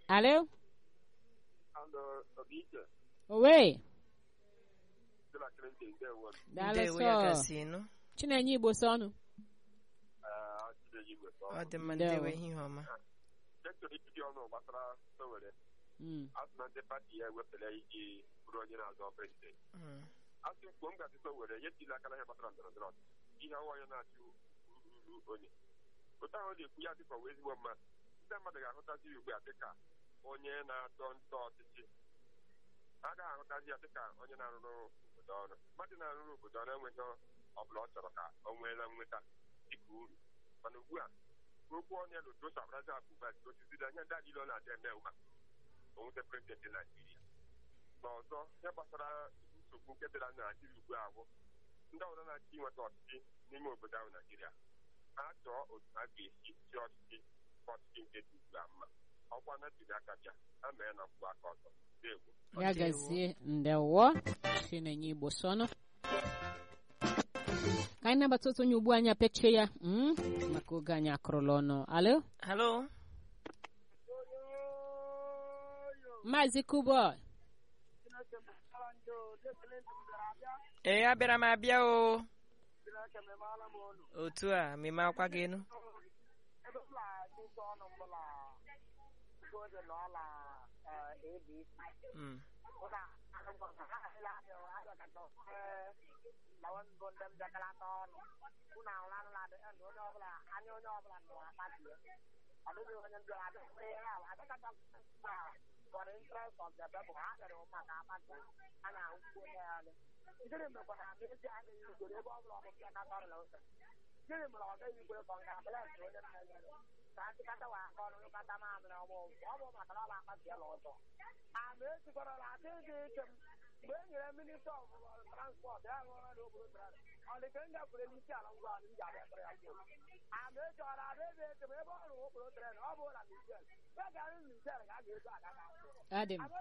Alo? Ando Obike, Owe? de la Clinton, ndewo. Daalụ ndewo ya sọ. gasị nụ Chinenye Igbo sọnụ. Ah, Chide Igwe sọ. ọ dị mma Ndewo. ndewo ihe ọma Sektor ipido ọnụ gbasara Sowore, Mm. asị na ndị pati ya ewepụla iji bụrụ onye na-azọ prezident. Mm. Asị mkpo m gasị Sowore, ya tili aka na ihe gbasara ndọrọ ndọrọ ọchịchị. ihe ọwa onye na-achị ururu onye. Otu ahụ ọ na-ekwu ya dịka ọwa ezigbo mmadụ. Ndị mmadụ ga-ahụtazi ya ugbu a dịka onye na-atọ ntọ ọchịchị. Ha agaghị ahụtazi ya dịka onye na-arụrụ obodo ọrụ. Mmadụ na-arụrụ obodo ọrụ enweghị ọ bụla ọ chọrọ ka o nweela nweta dịka uru. mana ugbu a okwu onye lụ dosa braza abụba osiziri anya ndị adịla ọ na-adị eme ụma onwete prezidenti naijiria na ọzọ ihe gbasara nsogbu nke dịra na naijiria ugbu a bụ ndị ọbụla na-achọ inweta ọchịchị n'ime obodo ahụ naijiria ha chọọ otu ha ga-esi chi ọchịchị ka ọchịchị nke dị ugbu a mma ọkwa na ntuli aka bịa ha mee na mgbe aka ọzọ deegbo Ya Ndewo. gazie ndewo Chinenye Igbo sọnụ. Ka anyị nabata otu onye ugbu anyị apechie ya mm? maka oge anyị akụrụla ọnụ. Alo? halo Maazị Kuboy. ee abịara m abịa o otu a mmemme akwa gị nụ Mm. Adị m.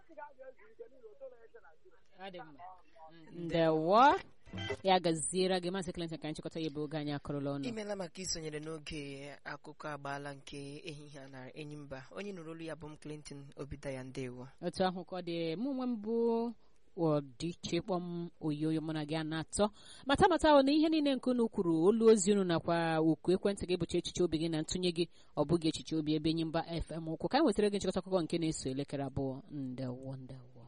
Adị mma. Ndewo. Ya gaziere gị Maazị Clinton ka anyị chịkọta ya ebe oge anyị akụrụla ọnụ. imeela maka isonyere n'oge akụkọ agbaala nke ehihie a na enyimba onye nụrụ olu ya bụ m clinton obidaya ndewo otu ahụ ka ọ dị mụ onwe m bụ ọdịiche kpọm oyoyo mụ na gị a na-atọ mata mata ọ na ihe niile nke unu kwuru olu ozi unu nakwa oku ekwentị gị bụcha echiche obi gị na ntụnye gị ọ bụghị echiche obi ebe enyi mba fm ụkwụ ka anyị wetara gị nchịkọta akụkọ nke na-eso elekere abụọ ndewo ndewo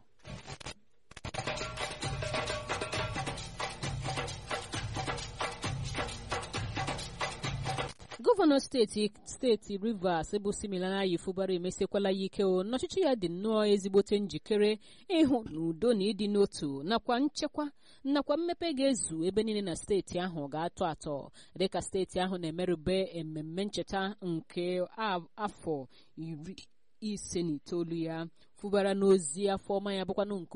gọvanọ steeti steeti rivers bụ similanayi fụbara emesiekwala ya ike o n'ọchịchị ya dị nnọọ ezigbote njikere ịhụ na udo na ịdị n'otu nakwa nchekwa nakwa mmepe ga-ezu ebe niile na steeti ahụ ga-atọ atọ dịka steeti ahụ na-emerube ememme ncheta nke a- afọ iri ise na itoolu ya fụbara n'ozi afọ ọma ya bụkwanụ nke